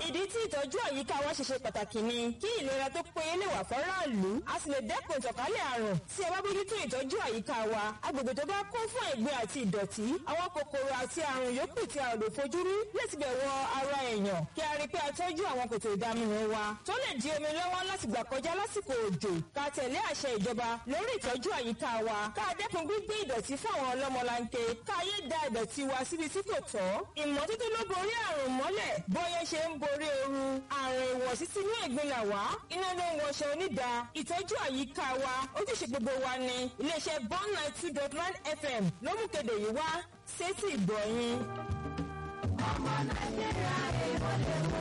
ìdí tí ìtọ́jú àyíká wa ṣe ṣe pàtàkì ni kí ìlera tó péye lè wà fọ́ráàlú a sì lè dẹ́kun ìtànkálẹ̀ àrùn tí a bá bójútó ìtọ́jú àyíká wa agbègbè tó bá kún fún ẹ̀gbin àti ìdọ̀tí àwọn kòkòrò àti àrùn yòókù tí a ò lè fojú rí láti bẹ̀ wọ ara èèyàn kí a rí pé a tọ́jú àwọn kòtò ìdaminù wa tó lè di omi lọ́wọ́ láti gbà kọjá lásìkò òjò ká tẹ̀lé àṣẹ ìjọba lórí ìtọ́jú àyíká wa ká dẹ́kun gbígbé ìdọ̀tí fún àwọn ọlọ́mọlanke ká yé da ìdọ̀tí wa síbi tí kò tọ́ ìmọ́tótó ló borí àrùn mọ́lẹ̀ bóyá ṣe ń borí ooru àrùn ìwọ̀sí sínú ẹ̀gbin là wá iná ló ń wọṣọ onídàá ìtọ́jú àyíká wa ojúṣe gbogbo wa ni iléeṣẹ́ bond nine two dot nine fm ló mú kéde yìí wá sétí ìgbọ̀nyìn. ọmọ nàìjíríà èèwọ̀ lè wò.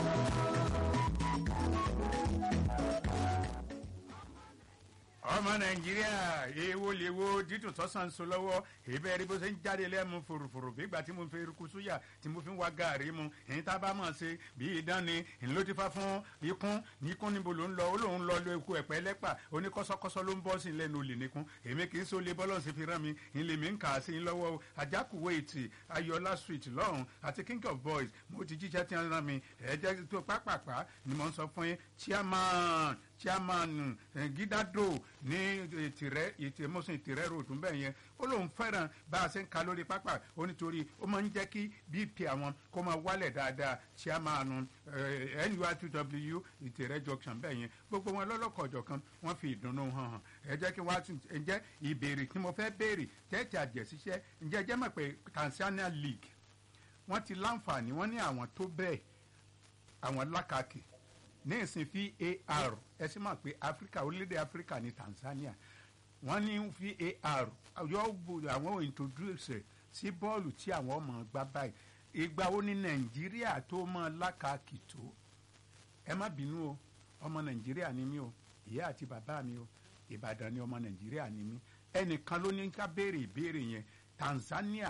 ọmọ nàìjíríà èèwo lèwo dídùn tọ́sán so lọ́wọ́ èbẹ́ rí bó ṣe ń jáde lẹ́mu fòròfòrò bígbà tí mo fi eruku súyà tí mo fi ń wá gàárì mu èyí tá a bá mọ̀ ṣe bí idán ni ìlú ló ti fa fún ikún ikún níbo ló ń lọ ó lóun lọ lo eku ẹ̀pẹ́ lẹ́pà oníkọ́sọ́kọ́sọ́ ló ń bọ́ sí lẹ́nu olè nìkún èmi kì í so lé bọ́lọ̀ sí fi rán mi ilé mi ń kà á sí lọ́wọ́ ajákùwé ìtì ayọ̀lá street lọ́hùn àti king of boys mo ti jíjẹ́ tí wọ́n rán mi ẹ̀ẹ́dẹ́ tó pápápá ni mo ń sọ fún yín chairman chairman gidado ní ìtìrẹ ìtìmọ́sùn ìtìrẹ road ń bẹ̀ yẹn ó lóun fẹ́ràn bá a ṣe ń ka lórí pápá ó nítorí ó máa ń jẹ́ kí bp àwọn kó máa wálẹ̀ dáadáa chairman nurtw ìtìrẹ junction bẹ̀ yẹn gbogbo wọn lọ́lọ́kọ̀ọ̀jọ̀ kan wọ́n fi ìdùnnú hàn hàn ẹ jẹ́ kí wọ́n á tún ẹ jẹ́ ìbéèrè tí mo fẹ́ béèrè tẹ́tí àjẹsíṣẹ́ ǹjẹ́ jẹ́ mọ̀ pé tanzania league wọ́n ti láǹfààní wọ́n ní àwọn tó bẹ́ẹ̀ àwọn lákàkì ní ìsìn var ẹ sì mọ̀ pé áfíríkà orílẹ̀-èdè áfíríkà ní tanzania wọ́n ní var yóò bu àwọn introduce sí bọ́ọ̀lù tí àwọn ọmọ gbá báyìí ìgbà wo ni nàìjíríà tó mọ lákàkì tó ẹ má bínú o ọmọ nàìjíríà ni mí o ìyá àti bàbá mi o ìbàdàn ni ọmọ nàìjíríà ni mí ẹnìkan ló ní ká béèrè ìbéèrè yẹn tanzania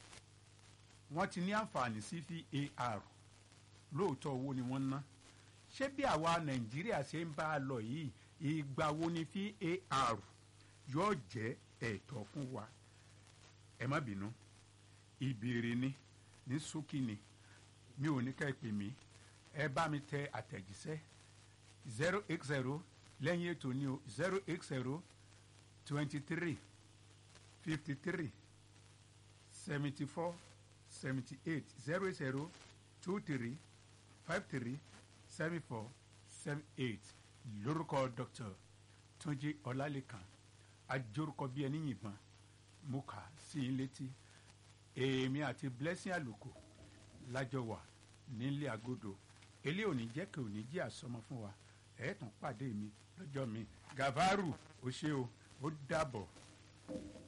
wọ́n ti ní àǹfààní sí var lóòótọ́ owó ni wọ́n ná ṣé bí àwa nàìjíríà ṣe ń bá a lọ yìí ìgbà wo ni var yóò jẹ́ ẹ̀tọ́ fún wa ẹ má bínú ìbéèrè ni ní ṣókí ni mi ò ní ká ẹ pè mí ẹ bá mi tẹ àtẹ̀jíṣẹ́ zero eight zero lẹ́yìn ètò ni o zero eight zero twenty three fifty three seventy four seventy eight zero zero two three five three seven four seven eight lórúkọ dr túnjí ọlálẹ́kan ajórúkọ bíi ẹni yìnbọn mo kà sí i létí èmi àti blessing àlùkò lájọ wà nílé agodo eléyìí ò ní jẹ́ kí ò ní jí àsọmọ fún wa ẹ̀ẹ́tàn pàdé mi lọ́jọ́ mi gàvárù ó ṣe o ó dàbọ̀.